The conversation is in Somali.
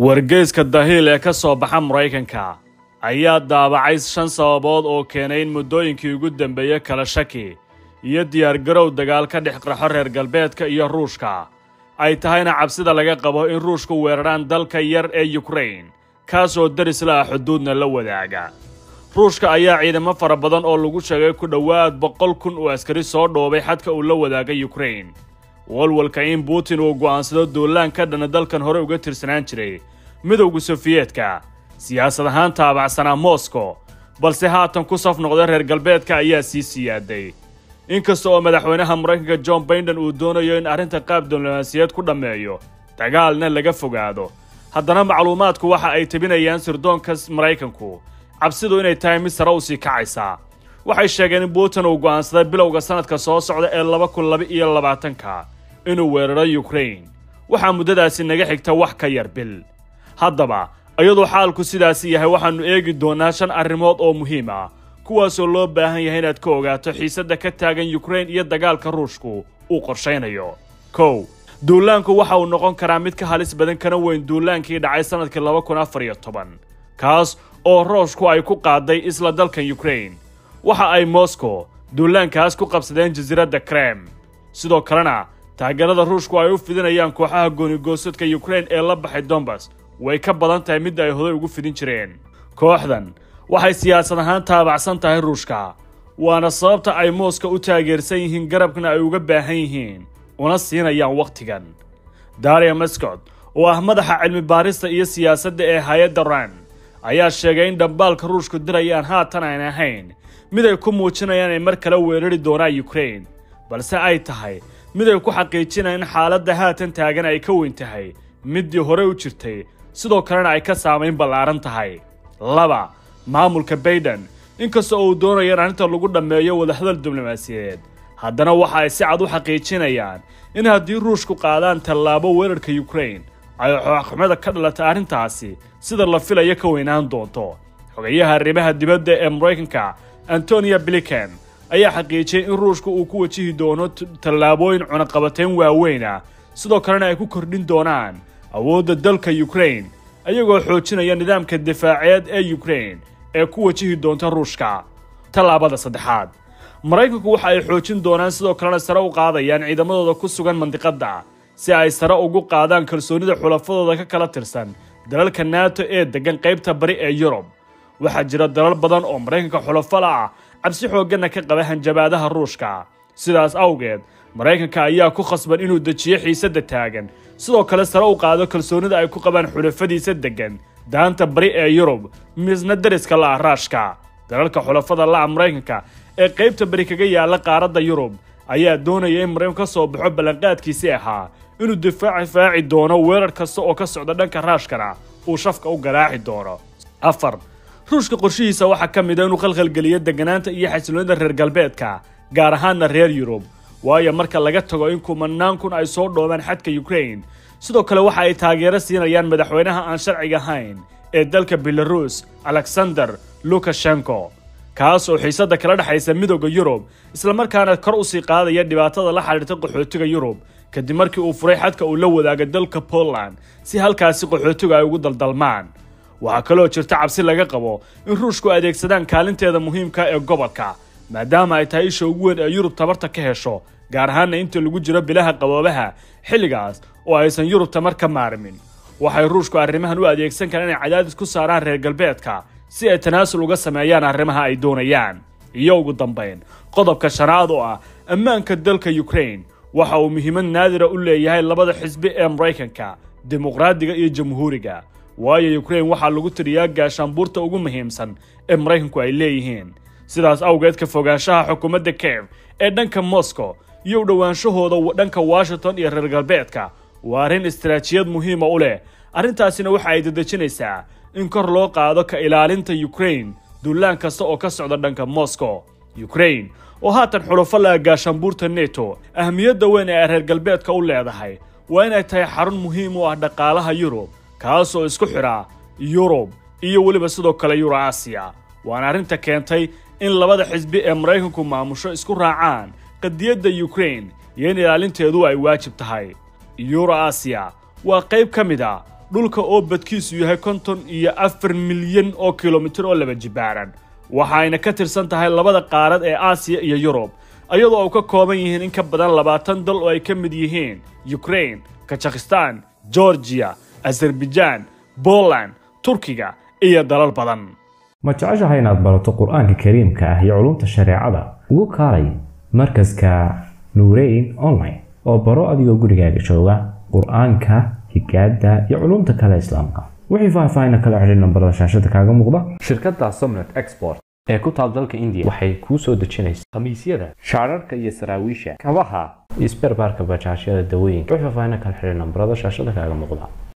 wargeyska dahiil ee ka soo baxa maraykanka ayaa daabacay shan sababood oo keenay in muddooyinkii ugu dambeeyey kala shaki iyo diyaargarow dagaal ka dhex qarxo reer galbeedka iyo ruushka ay tahayna cabsida laga qabo in ruushku weeraraan dalka yar ee yukrain kaasoo darisla ah xuduudna la wadaaga ruushka ayaa ciidamo fara badan oo lagu sheegay ku dhowaad boqol kun oo askari soo dhoobay xadka uu la wadaagay yukrain walwalka in butin uu go'aansado duulaan ka dhana dalkan hore uga tirsanaan jiray midowda sofiyeetka siyaasad ahaan taabacsanaa moscow balse haatan ku saf noqday reer galbeedka ayaa sii siyaaday inkasta oo madaxweynaha maraykanka john baiden uu doonayo in arrinta qaab diblomaasiyeed ku dhammeeyo dagaalna laga fogaado haddana macluumaadku waxa ay tebinayaan sirdoonka maraykanku cabsidu inay tahay mid sare u sii kacaysa waxay sheegeen in putin uu go'aansaday bilowga sannadka soo socda ee laba kun laba iyo labaatanka inuu weeraro yukrain waxaa muddadaasi naga xigta wax ka yar bil haddaba iyadoo xaalku sidaasi yahay waxaannu eegi doonnaa shan arrimood oo muhiim ah kuwaasoo loo baahan yahay inaad ka ogaato xiisadda ka taagan yukrain iyo dagaalka ruushku uu qorshaynayo kow duulaanku waxa uu noqon karaa mid ka halis badan kana weyn duulaankii dhacay sannadkii laba kun afar iyo toban kaas oo rooshku ay ku qaaday isla dalkan yukrain waxa ay moscow duulaankaas ku qabsadeen jasiiradda krem sidoo kalena taageerada ruushku ay u fidinayaan kooxaha goonigoosadka yukrain ee la baxay dombas way ka badan tahay midda ay hoday ugu fidin jireen kooxdan waxay siyaasad ahaan taabacsan tahay ruushka waana sababta ay mooska u taageersan yihiin garabkana ay uga baahan yihiin una siinayaan wakhtigan daria mascod oo ah madaxa cilmi baarista iyo siyaasadda ee hay-adda ran ayaa sheegay in dhambaalka ruushku dirayaan haatan aan ahayn mid ay ku muujinayaan inay mar kale weerari doonaan yukrain balse ay tahay mid ay ku xaqiijinayaan in xaaladda haatan taagan ay ka weyn tahay middii hore u jirtay sidoo kalena ay ka saamayn ballaaran tahay laba maamulka baiden inkasta oo uu doonayo in arrinta lagu dhammeeyo wadahadal diblomaasiyadeed haddana waxa ay si cad u xaqiijinayaan in haddii ruushku qaadaan tallaabo weerarka yukrain ay xooxxumada ka dhalatay arrintaasi sida la filayo ka weynaan doonto xogayaha arrimaha dibadda ee maraykanka antonia bliken ayaa xaqiijiyey in ruushku uu ku wajihi doono tallaabooyin cunaqabateyn waaweyna sidoo kalena ay ku kordhin doonaan awoodda dalka yukrain ayagoo xoojinaya nidaamka difaaceed ee yukrain ee ku wajihi doonta ruushka tallaabada saddexaad maraykanku waxa ay xoojin doonaan sidoo kalena sare u qaadayaan ciidamadooda ku sugan mandiqadda si ay sare ugu qaadaan kalsoonida xulafadooda ka kala tirsan dalalka nato ee deggan qaybta bari ee yurub waxaa jira dalal badan oo maraykanka xulafala ah cabsi xoogganna ka qaba hanjabaadaha ruushka sidaas awgeed maraykanka ayaa ku khasban inuu dejiyo xiisadda taagan sidoo kale sare u qaado kalsoonida ay ku qabaan xulafadiisa deggan daanta bari ee yurub misna dariska la'a raashka dalalka xulafada la'a maraykanka ee qaybta bari kaga yaalla qaaradda yurub ayaa doonaya in maraykanku ka soo baxo ballanqaadkiisii ahaa inuu difaaci faaci doono weerar kasta oo ka socda dhanka raashkana uu shafka u garaaci doono afar ruushka qorshihiisa waxaa ka mid a inuu khalkhalgeliyo degganaanta iyo xasiloonida reer galbeedka gaar ahaanna reer yurub waayo marka laga tago in kumanaan kun ay soo dhoobaan xadka yukrain sidoo kale waxa ay taageero siinayaan madaxweynaha aan sharciga ahayn ee dalka belaruus alexander lukashenko kaas oo xiisadda kala dhexaysa midooda yurub islamarkaana kor u sii qaadaya dhibaatada la xidhiirta qaxootiga yurub kadib markii uu furay xadka uu la wadaaga dalka poland si halkaasi qaxootiga ay ugu daldalmaan waxaa kaloo jirta cabsi laga qabo in ruushku adeegsadaan kaalinteeda muhiimka ee gobolka maadaama ay tahay isha ugu weyn ee yurub tabarta ka hesho gaar ahaanna inta lagu jiro bilaha qaboobaha xilligaas oo aysan yurub tamar ka maarmin waxay ruushku arrimahan u adeegsan karaan inay cadaadis ku saaraan reer galbeedka si ay tanaasul uga sameeyaan arrimaha ay doonayaan iyo ugu dambayn qodobka shanaad oo ah ammaanka dalka yukrain waxa uu muhiimad naadira u leeyahay labada xisbi ee maraykanka dimuqraadiga iyo jamhuuriga waayo yukrain waxaa lagu tiriyaa gaashaanbuurta ugu muhiimsan ee maraykanku ay leeyihiin sidaas awgeed ka fogaanshaha xukuumadda kev ee dhanka moscow iyo u dhowaanshahooda dhanka washington iyo reer galbeedka waa arrin istaraatijiyad muhiima u leh arrintaasina waxa ay dedejinaysaa in kor loo qaado ka ilaalinta yukrain duulaan kasta oo ka socda dhanka moscow yukrain oo haatan xulufo laha gaashaanbuurta neto ahmiyadda weyn ee ay reer galbeedka u leedahay waa inay tahay xarun muhiim u ah dhaqaalaha yurub kaasoo isku xidha yurub iyo weliba sidoo kale yuro asiya waana arrinta keentay in labada xisbi ee maraykanku maamusho isku raacaan qadiyadda yukrain iyo in ilaalinteedu ay waajib tahay yuro asiya waa qayb ka mid a dhulka oo badkiisu yahay konton iyo afar milyan oo kilomitir oo laba jibaaran waxayna ka tirsan tahay labada qaarad ee aasiya iyo yurub iyadoo ay ka kooban yihiin in ka badan labaatan dal oo ay ka mid yihiin ukraine kazakhistan georgiya azerbaijan poland turkiga iyo dalal badan ma jeceshahay inaad barato qur-aanka kariimka ah iyo culumta shareecada ugu kaalay markaska nuureyn online oo baro adigoo gurigaaga jooga qur-aanka higaada iyo culumta kale islaamka wixii faahfaahina kala xidhiir nambarada shaashada kaaga muuqda shirkadda somnet export ee ku taal dalka indiya waxay kuu soo dejinaysa khamiisyada shaararka iyo saraawiisha kabaha iyo sberbaarka bajaajyada dawooyinka wixii faahfaahina kala xidhiir nambarada shaashada kaaga muuqda